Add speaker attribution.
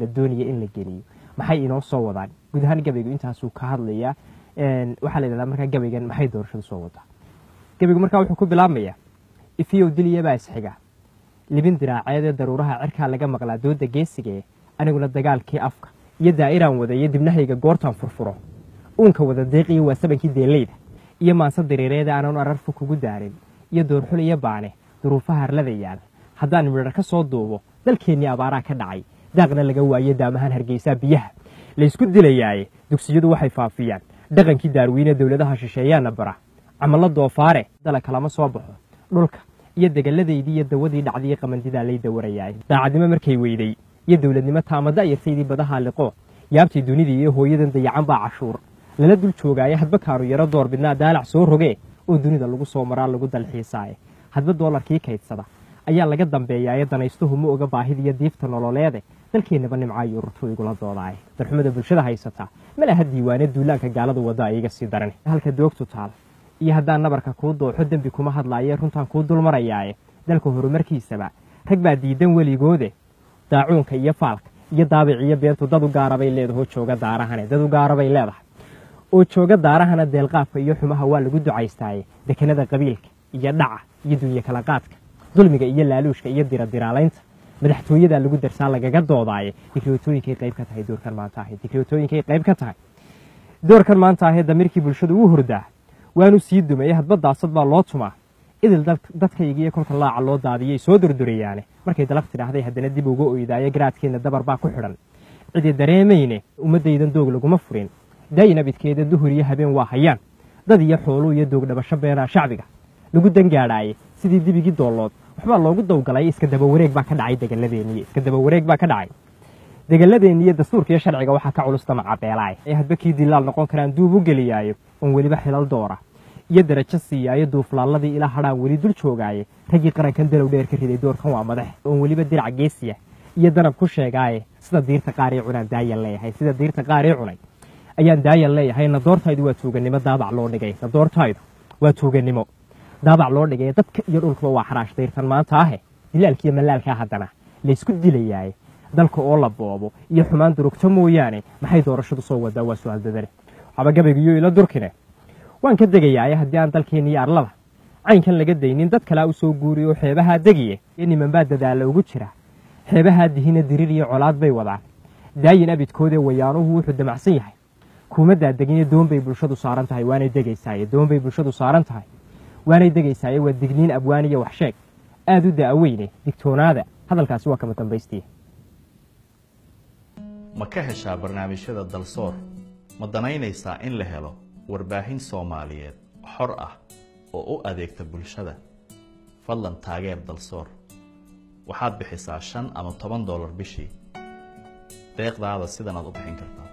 Speaker 1: la doonaya in la geliyo maxay inoo soo wadaan guud ahaan gabaygu intaasuu ka hadlayaa waxaa la yidhahdaa markaa gabaygan maxay doorashadu soo wadaa gabaygu markaa wuxuu ku bilaabmayaa ifiyow diliyabaa isxiga libin diraaceedee daruuraha cirkaa laga maqlaa dooda geesigee aniguna dagaalkii afka iyo daa'iraan wada iyo dibnahayga goortaan furfuro uunka wada deeqiyo waa sabankii deeleyda iyo maanse diriireeda aanan ararfu kugu daarin iyo doorxul iyo baane duruufaha harlada yaal haddaan midhar ka soo duubo dalkeennii abaaraa ka dhacay daaqna laga waayo daamahaan hargeysaa biyaha laysku dilayaaye dugsiyadu waxay faafiyaan dhaqankii daarweyne dowladaha shisheeyaana bara camalo doofaare dala kalama soo baxo dhulka iyo degaladaydii iyo dawadii dhacdiiyo qamandidaa lay dawarayaay daacadnimo markay weyday iyo dowladnimo taamada yartaydii badaha liqo yaabtii dunidii iyo hooyadan dayacan baa cashuur lala dul joogaaye hadba kaanu yaro door bidnaa daalac soo rogee oo dunida lagu soo maraa lagu dalxiisaaye hadba doolarkii kaydsada ayaa laga dambeeyaaye danaystuhu ma oga baahidiiyo diifta nololeede dalkeennaba nimcaayo ururtu igula doodaaye darxumada bulshada haysataa malaha diiwaane duulaanka gaaladu wadda iga sii daran halka doogtu taal iyo haddaan nabarka kuu dooxo dembi kuma hadlaaye runtaan kuu dulmarayaaye dalka horumarkiisaba rag baa diidan weligoode daacuunka iyo faalka iyo daabiciyo beentu dad u gaarabay leedahoo jooga daarahane dad u gaarabay leedahay oo jooga daarahana deelqaafka iyo xumaha waa lagu ducaystaaye dekenada qabiilka iyo dhaca iyo dunya kala qaadka dulmiga iyo laaluushka iyo diradiraalaynta madaxtooyadaa lagu darsaa lagaga doodaaye dikriotooyinkay qayb ka tahay doorkan maanta ahayd dikriotooyinkay qayb ka tahay doorkan maanta ahee damiirkii bulshadu u hurdaa waanu sii dumeeye hadba daasad baa loo tumaa idil dadkaygiiyo kolka laaca loo daadiyay soo durdurayaane markay dalaq tidhaahday haddana dib uga oydaaye garaadkeenna dabar baa ku xidhan cidi dareemayne ummaddaydan doog laguma furin daayin abidkeeda duhur iyo habeen waa hayaan dad iyo xooluu iyo doog dhabasho beenaa shacbiga lagu dangaadhaaye sidii dibigii doollood waxbaa loogu dawgalay iska dabawareeg baa ka dhacay degaladeenniy iska dabawareeg baa ka dhacay degaladeenniiyo dastuurka iyo sharciga waxaa ka culus damaca beelaay ee hadba kii dilaal noqon karaan duub u geliyaayo oon weliba xilal doora iyo darajo siiyaayo duuflaalladii ilaa hadhaan weli dul joogaaye raggii qarankan dalow dheer ka riday doorkan waa madax oon weliba dirac geesiya iyo danab ku sheegaaye sida diirta qaar ii cunaan daayan leeyahay sida diirta qaar ii cunay ayaan daayan leeyahay nadoortaydu waa tuugannimo daabac loo dhigay nadoortaydu waa tuugannimo daabac loo dhigay dadka iyo dhulkuba waa xaraash dayrtan maanta ahe dilaalkiiyo malaalkaa haddana laysku dilayaaye dalka oo la boobo iyo xumaan durugto mooyaane maxay doorashadu soo wadaa waa su-aal dadane waxaaba gabaygiyo ila durkine waan ka degayaaye haddii aan dalkeenna iyo arlada caynkan laga daynin dad kalea u soo guuriy oo xeebahaa degiye iyo nimanbaa dadaalla ugu jira xeebahaa dihina dirir iyo colaad bay wadaan daayin abidkoodee wayaanuhu wuxuu damacsan yahay kuumaddaa degine doonbay bulshadu saaran tahay waanay degaysaaye doonbay bulshadu saaran tahay waanay degaysaaye waa digniin abwaan iyo waxsheeg aad u da'aweyne digtoonaada hadalkaasi waa kama dambaystiya
Speaker 2: ma ka heshaa barnaamijyada dalsoor ma danaynaysaa in la helo warbaahin soomaaliyeed xor ah oo u adeegta bulshada fadlan taageer dalsoor waxaad bixisaa shan ama toban dollar bishii deeqdaada sidanaad u bixin kartaa